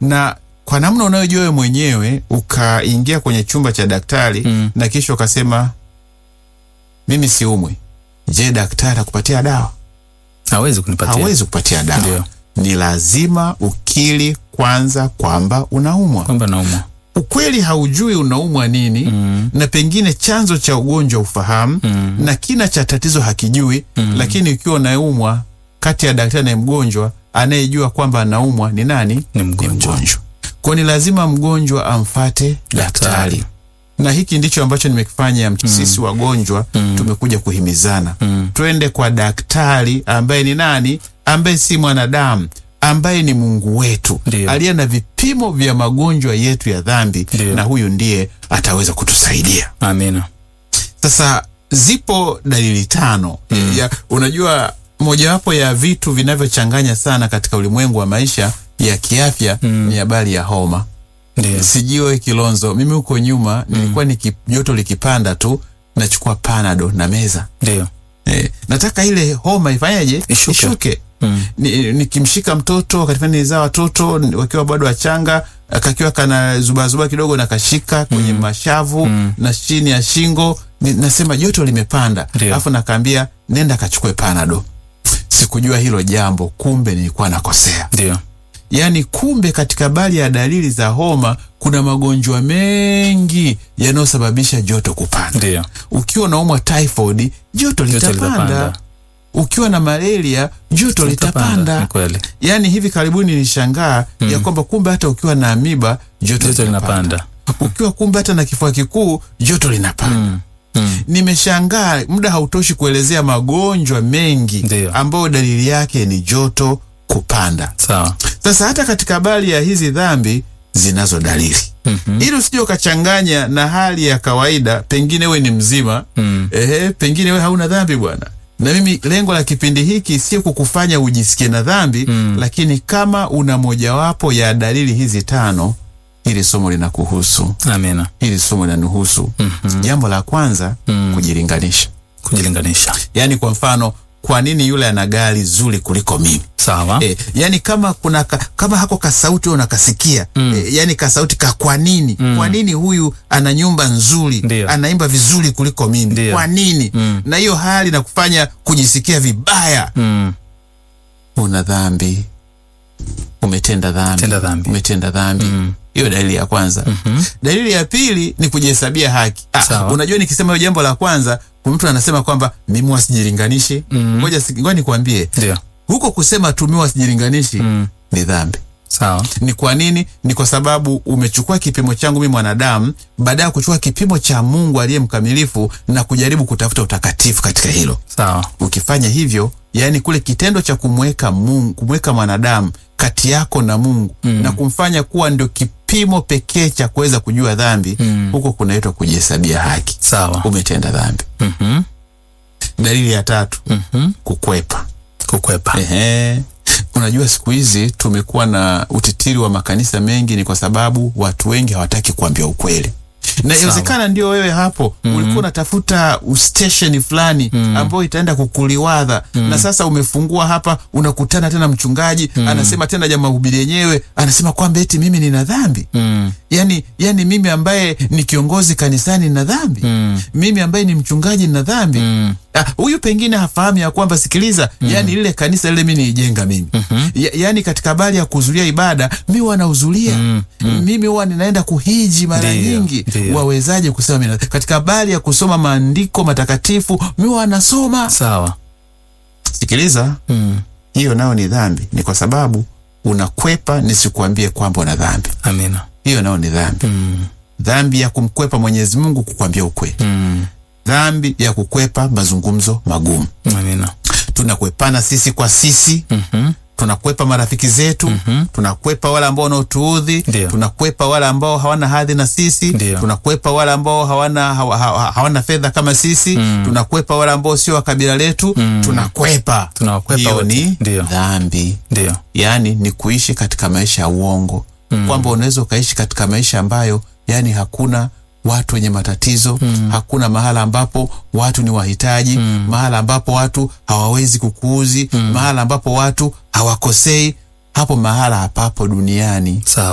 na kwa namna unayojua wewe mwenyewe ukaingia kwenye chumba cha daktari Mm. na kisha ukasema mimi siumwi, je, daktari akupatia dawa? hawezi kunipatia Hawezi kupatia dawa. Ndio. Ni lazima ukiri kwanza kwamba unaumwa. kwamba naumwa Ukweli haujui unaumwa nini mm. na pengine chanzo cha ugonjwa ufahamu Mm. na kina cha tatizo hakijui Mm. lakini ukiwa unaumwa, kati ya daktari na mgonjwa, anayejua kwamba anaumwa ni nani? ni Ni mgonjwa mgonjwa. Kwa ni lazima mgonjwa amfate Daktari. daktari, na hiki ndicho ambacho nimekifanya. Sisi wagonjwa Mm. tumekuja kuhimizana Mm. twende kwa daktari ambaye ni nani? Ambaye si mwanadamu, ambaye ni Mungu wetu Ndio. aliye na vipimo vya magonjwa yetu ya dhambi, Ndio. na huyu ndiye ataweza kutusaidia. amina Sasa zipo dalili tano ya, unajua mojawapo ya vitu vinavyochanganya sana katika ulimwengu wa maisha ya kiafya Mm. ni habari ya homa. ndio Sijui Kilonzo, mimi huko nyuma nilikuwa niki, joto likipanda tu nachukua panado na meza ndio eh, nataka ile homa ifanyeje Ishuke. Mm. Ni- nikimshika mtoto wakati fulani nilizaa watoto ni- wakiwa bado wachanga kakiwa kana zubazuba kidogo na kashika kwenye mashavu Mm. na chini ya shingo ni, nasema joto limepanda Ndio. alafu nakaambia nenda kachukue panado sikujua hilo jambo kumbe nilikuwa nakosea ndio yaani kumbe katika bali ya dalili za homa kuna magonjwa mengi yanayosababisha joto kupanda ndio ukiwa unaumwa typhoid joto Joto litapanda litapanda. ukiwa na malaria joto litapanda ni kweli yaani hivi karibuni nilishangaa ya kwamba kumbe hata ukiwa na amiba joto, joto linapanda linapanda ukiwa kumbe hata na kifua kikuu joto linapanda mm. Mm. nimeshangaa muda hautoshi kuelezea magonjwa mengi Ndio. ambayo dalili yake ni joto kupanda sawa sasa hata katika habari ya hizi dhambi zinazo dalili Mhm. ili usije ukachanganya na hali ya kawaida pengine we ni mzima Mm. ehe, pengine we hauna dhambi bwana na mimi lengo la kipindi hiki sio kukufanya ujisikie na dhambi Mm. lakini kama una mojawapo ya dalili hizi tano hili somo linakuhusu amina hili somo linanuhusu Mhm. jambo la kwanza Mm. kujilinganisha kujilinganisha yaani kwa mfano kwa nini yule ana gari zuri kuliko mimi sawa E, yani kama kuna ka, kama hako kasauti wewe unakasikia Mm. e, yani kasauti ka kwa nini Mm. kwa nini huyu ana nyumba nzuri Ndio. anaimba vizuri kuliko mimi Ndio. kwa nini Mm. na hiyo hali na kufanya kujisikia vibaya mm. una dhambi umetenda dhambi Tenda dhambi. umetenda dhambi Mm. hiyo dalili ya kwanza Mhm. dalili ya pili ni kujihesabia haki ah, Sawa. unajua nikisema hiyo jambo la kwanza kuna mtu anasema kwamba mimi wasijilinganishi Mm. ngoja si- ngoja nikwambie ndio huko kusema tu mimi wasijilinganishi Mm. ni dhambi sawa ni kwa nini ni kwa sababu umechukua kipimo changu mimi mwanadamu baada ya kuchukua kipimo cha mungu aliye mkamilifu na kujaribu kutafuta utakatifu katika hilo sawa ukifanya hivyo yaani kule kitendo cha kumweka mungu kumweka mwanadamu kati yako na mungu Mm. na kumfanya kuwa ndio kipimo pekee cha kuweza kujua dhambi Mm. huko kunaitwa kujihesabia haki sawa umetenda dhambi Mhm. dalili ya tatu Mhm. kukwepa kukwepa Ehe. Unajua siku hizi tumekuwa na utitiri wa makanisa mengi, ni kwa sababu watu wengi hawataki kuambia ukweli, na inawezekana ndio wewe hapo ulikuwa unatafuta stesheni fulani ambayo itaenda kukuliwadha na sasa umefungua hapa, unakutana tena mchungaji anasema tena ja mahubiri yenyewe anasema kwamba eti mimi nina dhambi Mm. yani, yani mimi ambaye ni kiongozi kanisani nina dhambi Mm. mimi ambaye ni mchungaji nina dhambi Mm. Ah, huyu pengine hafahamu ya kwamba sikiliza, yani lile kanisa lile mi niijenga mimi ya, yani katika habari ya kuhudhuria ibada mi wanahudhuria Mm, mimi huwa ninaenda kuhiji mara Ndiyo, nyingi. ndiyo. Wawezaje kusema mina, katika habari ya kusoma maandiko matakatifu mi wanasoma. sawa Sikiliza, mm. hiyo nayo ni dhambi, ni kwa sababu unakwepa nisikuambie kwamba una dhambi. amina Hiyo nayo ni dhambi, mm. dhambi ya kumkwepa Mwenyezi Mungu kukwambia ukweli, Mm. dhambi ya kukwepa mazungumzo magumu. amina Tunakwepana sisi kwa sisi Mhm. tunakwepa marafiki zetu Mhm. tunakwepa wale ambao wanaotuudhi Ndio. tunakwepa wale ambao hawana hadhi na sisi Ndio. tunakwepa wale ambao hawana, hawa, hawa, hawana fedha kama sisi Mm. tunakwepa wale ambao sio wa kabila letu Mm. tunakwepa Tunawakwepa hiyo wote. ni Ndio. dhambi ndio yaani ni kuishi katika maisha ya uongo Mm. kwamba unaweza ukaishi katika maisha ambayo yani hakuna watu wenye matatizo Mm. hakuna mahala ambapo watu ni wahitaji Mm. mahala ambapo watu hawawezi kukuuzi Mm. mahala ambapo watu hawakosei hapo mahala hapapo duniani sawa